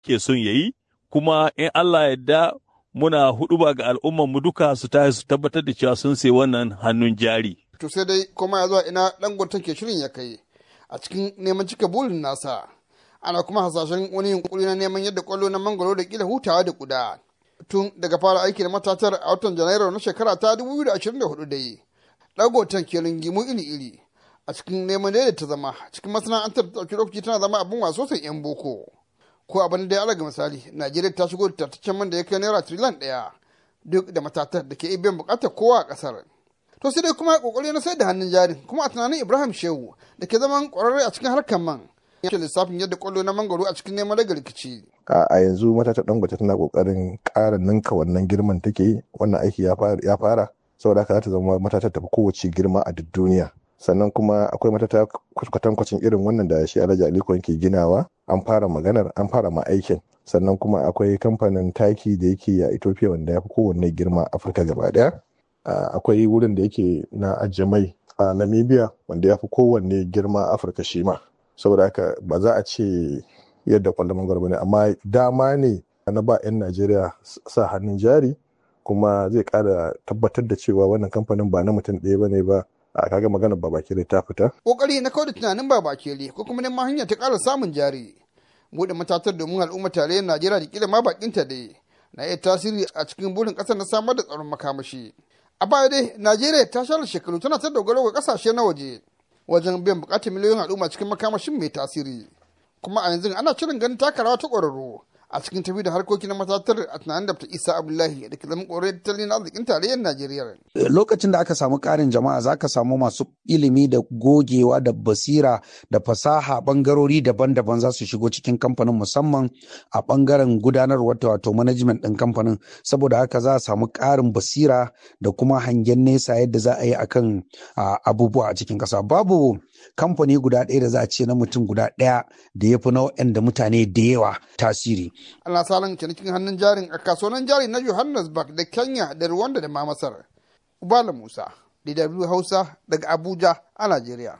ke son ya yi, kuma in Allah yadda muna huɗuba ga al'ummanmu duka su tashi su tabbatar da cewa sun sai wannan hannun jari. To sai dai kuma ya zuwa ina Dangote ke shirin ya kai a cikin neman cika burin nasa. Ana kuma hasashen wani yunkuri na neman yadda kwallo na mangoro da kila hutawa da kuda. Tun daga fara aiki da matatar a watan Janairu na shekara ta 2024 dai. Dangoten ke ringimu iri-iri a cikin neman daidaita zama cikin masana'antar ta ɗauki lokaci tana zama abin waso sai 'yan boko. Ko abin da ya alaga misali, Najeriya ta shigo da tattaccen man da ya kai naira triliyan ɗaya duk da matatar da ke iya biyan bukatar kowa a ƙasar. to sai dai kuma kokari na sai da hannun jari kuma a tunanin ibrahim shehu da ke zaman kwararre a cikin harkar man yake lissafin yadda kwallo na mangoro a cikin neman daga rikici a yanzu matata dangote tana kokarin ƙara ninka wannan girman take yi wannan aiki ya fara saboda haka za ta zama matata tafi kowace girma a duk duniya sannan kuma akwai matata kwatankwacin irin wannan da shi alhaji aliko ke ginawa an fara maganar an fara ma aikin sannan kuma akwai kamfanin taki da yake a ethiopia wanda ya fi kowanne girma afirka gaba daya Uh, akwai wurin da yake na ajiye mai a uh, namibia wanda ya fi kowanne girma afirka shi ma saboda haka ba za a ce yadda kwallon mangwaro ne amma dama ne na ba 'yan najeriya sa hannun jari kuma zai kara tabbatar da cewa wannan kamfanin ba na mutum ɗaya ba ne ba a kaga magana babakere ta fita kokari na kawai da tunanin babakere ko kuma neman hanya ta ƙara samun jari buɗe matatar domin al'umma tarayyar najeriya da kila ma bakinta dai na iya tasiri a cikin burin ƙasar na samar da tsaron makamashi a baya dai najeriya ta share shekaru tana ta dogaro ga kasashe na waje wajen biyan bukatar miliyoyin al'umma cikin makamashin mai tasiri kuma a yanzu ana shirin ganin taka rawa ta ƙwararru a cikin tafi da harkoki na matatar a tunanin da isa abdullahi da ke zama ƙorai tattalin arzikin tarayyar najeriya lokacin da aka samu ƙarin jama'a za ka samu masu ilimi da gogewa da basira da fasaha bangarori daban-daban za su shigo cikin kamfanin musamman a bangaren gudanarwar wato management ɗin kamfanin saboda haka za a samu ƙarin basira da kuma hangen nesa yadda za a yi akan abubuwa a cikin ƙasa babu kamfani guda ɗaya da za a ce na mutum guda ɗaya da ya fi na da mutane da yawa tasiri. Ana salon cinikin hannun jarin a kasuwannin jari na Johannesburg da Kenya da Rwanda da ma Masar. Ubala Musa, DW Hausa daga Abuja a Najeriya.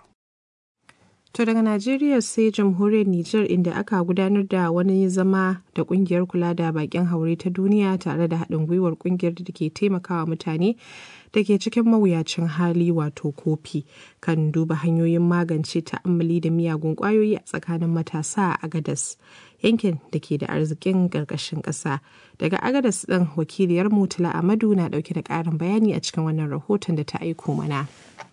To daga Najeriya sai jamhuriyar Nijar inda aka gudanar da wani zama da kungiyar kula da bakin haure ta duniya tare da haɗin gwiwar kungiyar da ke taimakawa mutane da ke cikin mawuyacin hali wato kofi kan duba hanyoyin magance ta'ammali da miyagun kwayoyi a tsakanin matasa a Agadas yankin da ke da arzikin ƙarƙashin ƙasa. Daga Agadas ɗin wakiliyar Mutula Amadu na ɗauke da ƙarin bayani a cikin wannan rahoton da ta aiko mana.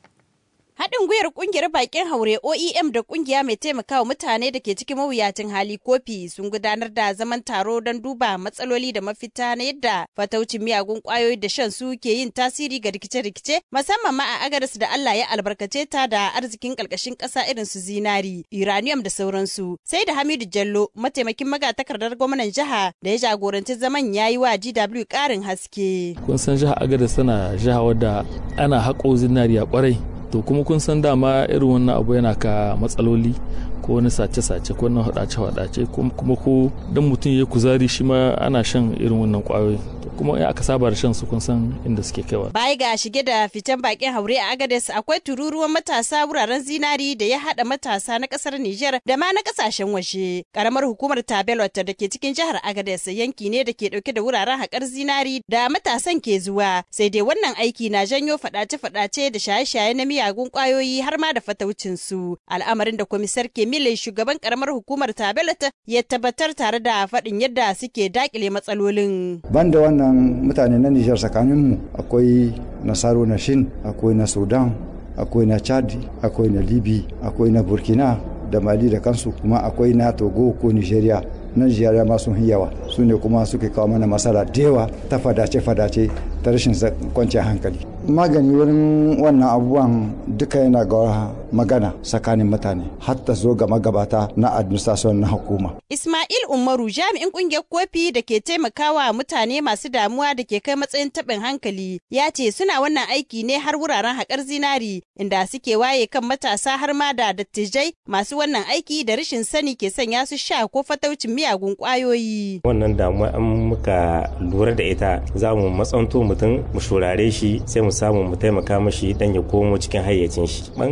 Haɗin gwiwar ƙungiyar bakin haure OEM da ƙungiya mai taimakawa mutane da ke cikin mawuyacin hali kofi sun gudanar da zaman taro don duba matsaloli da mafita na yadda fataucin miyagun ƙwayoyi da shan su ke yin tasiri ga rikice-rikice musamman ma a agaras da Allah ya albarkace ta da arzikin ƙarƙashin ƙasa irin su zinari, uranium da sauransu. Sai da Hamidu Jallo mataimakin magatakardar gwamnan jiha da ya jagoranci zaman ya yi wa GW ƙarin haske. Kun san jiha agadas tana jiha wadda ana haƙo zinari a ƙwarai. to kuma kun san dama irin wannan abu yana ka matsaloli ko wani sace-sace ko wani hadace-hadace kuma ko dan mutum ya kuzari shi ma ana shan irin wannan kwayoyi kuma in aka saba da shan su kun san inda suke kaiwa. Baya ga shige da fitan bakin haure a Agades akwai tururuwan matasa wuraren zinari da ya hada matasa na kasar Nijar da ma na kasashen waje. Karamar hukumar Tabelot da ke cikin jihar Agades yanki ne da ke dauke da wuraren haƙar zinari da matasan ke zuwa. Sai dai wannan aiki na janyo fadace-fadace da shaye-shaye na miyagun kwayoyi har ma da fataucin su. Al'amarin da komisar Kemile shugaban karamar hukumar Tabelot ya tabbatar tare da faɗin yadda suke dakile matsalolin. Banda wannan mutane na Nijar tsakaninmu akwai Nasaro na Shin, akwai na Sudan, akwai na Chad, akwai na Libi, akwai na Burkina da Mali da kansu kuma akwai na Togo ko Nigeria. na Nigeria ma sun yawa su ne kuma suke kawo mana masala da yawa ta fadace-fadace ta rashin kwanciyar hankali. Magani wurin wannan abubuwan duka yana ga magana tsakanin mutane hatta zo ga magabata na administration na hukuma. Ismail Umaru jami'in kungiyar kofi da ke taimakawa mutane masu damuwa da ke kai matsayin taɓin hankali ya ce suna wannan aiki ne har wuraren haƙar zinari inda suke waye kan matasa har ma da dattijai masu wannan aiki da rashin sani ke sanya su sha ko fataucin miyagun ƙwayoyi. Wannan damuwa an muka lura da ita za mu matsanto mutum mu shurare shi sai mu samu mu taimaka mashi dan ya komo cikin hayyacin shi. Bangaren masu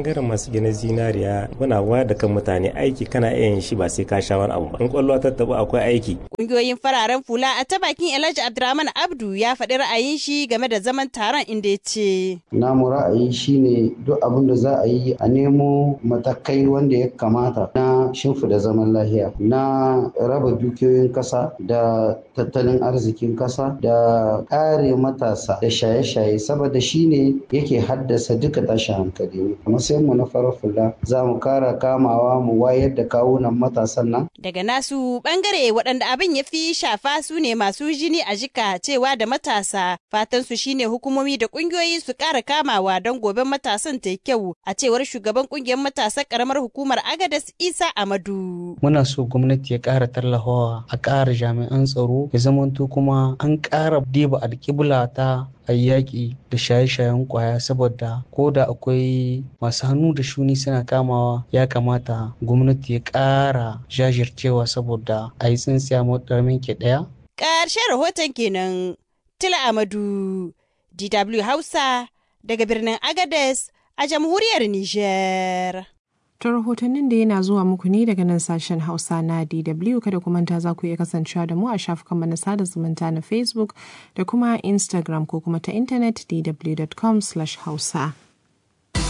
suke na zinariya muna wayar da kan mutane aiki kana iya yin shi ba sai ka sha wani abu ba in kwallo ta tabu akwai aiki Ƙungiyoyin fararen fula a ta bakin Elijah Abdurrahman Abdu ya faɗi ra'ayin shi game da zaman taron inda ya ce. namu ra'ayi shine duk abin da za a yi a nemo matakai wanda ya kamata na shimfida zaman lahiya na raba dukiyoyin kasa da tattalin arzikin kasa da kare matasa da shaye-shaye saboda shine yake haddasa duka tashin hankali a matsayin mu na farar fula za mu kara kamawa mu wayar da kawunan matasan nan Daga nasu ɓangare waɗanda abin ya fi shafa su ne masu jini a jika cewa da matasa fatan su shine hukumomi da ƙungiyoyi su ƙara kamawa don gobe matasan ta yi kyau a cewar shugaban ƙungiyar matasan ƙaramar hukumar Agadas Isa Amadu. muna so gwamnati ya ƙara tallafawa a ƙara jami'an tsaro ya zamanto kuma an ƙara diba alƙibla ta a yaƙi da shaye-shayen ƙwaya saboda ko da akwai masu hannu da shuni suna kamawa ya kamata gwamnati ya ƙara jajircewa saboda a yi tsintsiya maɗarmin ke ɗaya Ƙarshen rahoton kenan Tila Amadu DW Hausa daga birnin Agades a jamhuriyar Nijar. To rahotannin da yana zuwa muku ne daga nan sashen Hausa na DW kada ku manta za ku iya kasancewa da mu a shafukan na sada zumunta na Facebook da kuma Instagram ko kuma ta intanet dw.com/hausa.